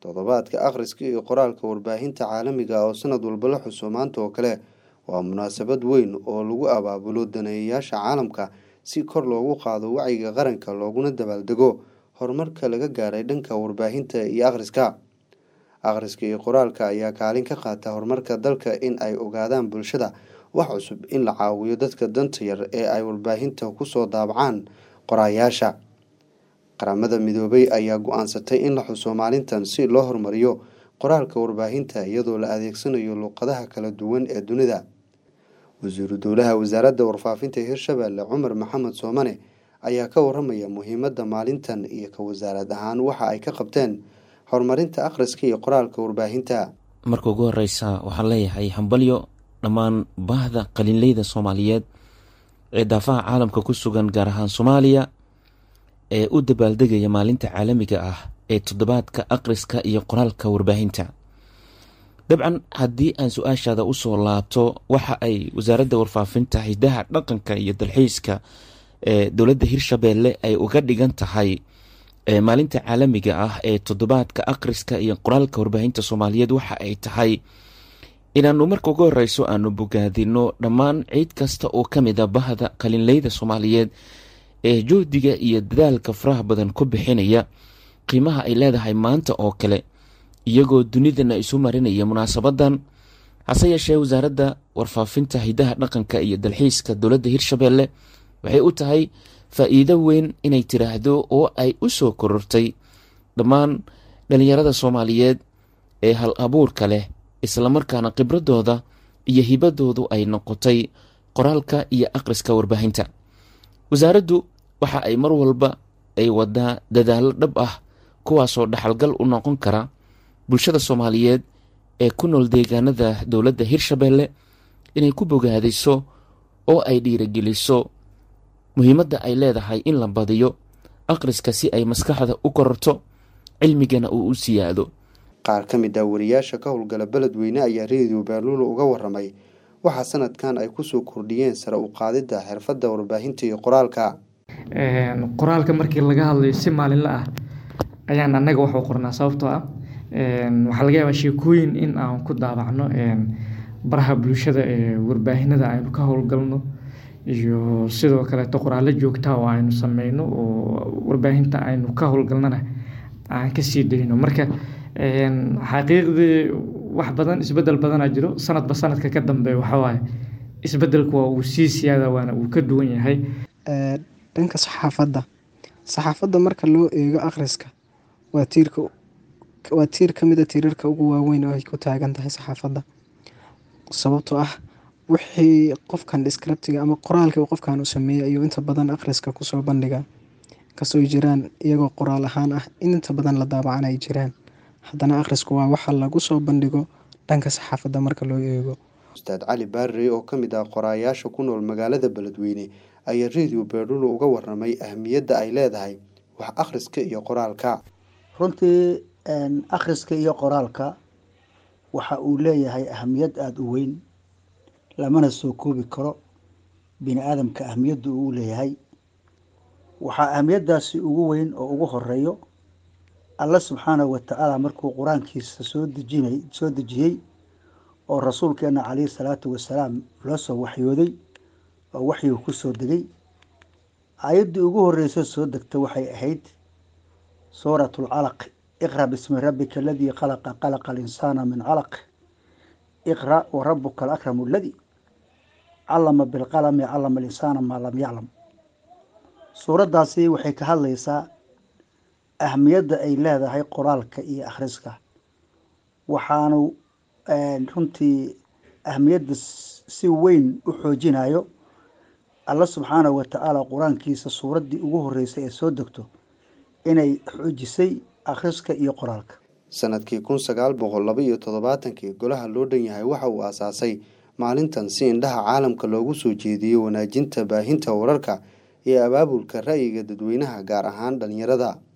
toddobaadka akhriska iyo qoraalka warbaahinta caalamiga oo sanad walba la xuso maanta oo kale waa munaasabad weyn oo lagu abaabulo daneeyayaasha caalamka si kor loogu qaado wacyiga qaranka looguna dabaaldego horumarka laga gaaray dhanka warbaahinta iyo akhriska akhriska iyo qoraalka ayaa kaalin ka qaata horumarka dalka in ay ogaadaan bulshada wax cusub in la caawiyo dadka danta yar ee ay warbaahinta kusoo daabacaan qoraayaasha qaramada midoobay ayaa go-aansatay in la xuso maalintan si loo horumariyo qoraalka warbaahinta iyadoo la adeegsanayo luuqadaha kala duwan ee dunida wasiiru dowlaha wasaaradda warfaafinta hirshabelle cumar maxamed soomane ayaa ka waramaya muhiimadda maalintan iyo ka wasaarad ahaan waxa ay ka qabteen horumarinta akhriska iyo qoraalka warbaahinta marka ugu horeysa waxaan leeyahay hambalyo dhammaan baahda qalinleyda soomaaliyeed ee daafaha caalamka ku sugan gaar ahaan soomaaliya ee u dabaaldegaya maalinta caalamiga ah ee toddobaadka akhriska iyo qoraalka warbaahinta dabcan haddii aan su-aashaada usoo laabto waxa ay wasaaradda warfaafinta hidaha dhaqanka iyo dalxiiska ee dowladda hirshabelle ay uga dhigan tahay maalinta caalamiga ah ee toddobaadka akhriska iyo qoraalka warbaahinta soomaaliyeed waxa ay tahay inaanu marka ugu horeyso aanu bogaadino dhammaan ciid kasta oo ka mid a bahda qalinleyda soomaaliyeed ee juhdiga iyo dadaalka faraha badan ku bixinaya qiimaha ay leedahay maanta oo kale iyagoo dunidana isu marinaya munaasabadan hase yeeshee wasaaradda warfaafinta hidaha dhaqanka iyo dalxiiska dowladda hirshabelle waxay u tahay faa-iido weyn inay tiraahdo oo ay u soo korortay dhammaan dhalinyarada soomaaliyeed ee hal abuurka leh islamarkaana khibradooda iyo hibadoodu ay noqotay qoraalka iyo akhriska warbaahinta wasaaraddu waxa ay mar walba ay wadaa dadaallo dhab ah kuwaasoo dhaxalgal u noqon kara bulshada soomaaliyeed ee ku nool deegaanada dowladda hirshabelle inay ku bogaadiso oo ay dhiirageliso muhiimadda ay leedahay in la badiyo akhriska si ay maskaxda u kororto cilmigana uu u siyaado qaar ka mid ah wariyaasha ka howlgala beledweyne ayaa reediyo baaluula uga waramay waxaa sanadkan ay kusoo kordhiyeen sare u qaadidda xirfadda warbaahinta iyo qoraalka qoraalka markii laga hadlayo si maalinla ah ayaan annaga waxu qornaa sababtoo ah waxaa laga yaabaa sheekooyin in aan ku daabacno baraha bulshada ee warbaahinada aynu ka howlgalno iyo sidoo kaleeto qoraallo joogtaa oo aynu sameyno oo warbaahinta aynu ka howlgalnana aan kasii dayno marka xaqiiqdii wax badan isbedel badanaa jiro sanadba sanadka ka dambeeya waxawaaye isbedelku waa uu sii siyaada waana uu ka duwan yahay dhanka saxaafadda saxaafadda marka loo eego akhriska waa tiirka waa tiir ka mid a tiirarka ugu waaweyn oo ay ku taagan tahay saxaafadda sababtoo ah wixii qofkan discriptiga ama qoraalka qofkan uu sameeyey ayuu inta badan akhriska kusoo bandhigaa inkastoo jiraan iyagoo qoraal ahaan ah in inta badan la daabacan ay jiraan haddana akhrisku waa waxa lagu soo bandhigo dhanka saxaafadda marka loo eego ustaad cali baarrey oo ka mid ah qoraayaasha ku nool magaalada beledweyne ayaa reediyo beerdhulo uga waramay ahmiyadda ay leedahay wax akhriska iyo qoraalka runtii akhriska iyo qoraalka waxa uu leeyahay ahamiyad aada u weyn lamana soo koobi karo bini aadamka ahamiyadda uu leeyahay waxaa ahamiyaddaasi ugu weyn oo ugu horeeyo alla subxaanahu watacaala markuu qur-aankiisa soo dejinay soo dejiyey oo rasuulkeena calayhi salaatu wasalaam loo soo waxyooday oo waxyigu ku soo degay aayaddii ugu horreysay soo degta waxay ahayd suuratu lcalaq iqra bismi rabbika aladii khalaqa khalaqa alinsaana min calaq iqra wa rabuka alakramu aladi calama bilqalami calama alinsaana maa lam yaclam suuraddaasi waxay ka hadlaysaa ahmiyadda ay leedahay qoraalka iyo akhriska waxaanu runtii ahmiyadda si weyn u xoojinayo alla subxaanahu watacaala qur-aankiisa suuraddii ugu horreysay ee soo degto inay xoojisay akhriska iyo qoraalka sanadkii kun sagaal boqol laba iyo toddobaatankii golaha loo dhan yahay waxa uu aasaasay maalintan si indhaha caalamka loogu soo jeediyo wanaajinta baahinta wararka iyo abaabulka ra'yiga dadweynaha gaar ahaan dhalinyarada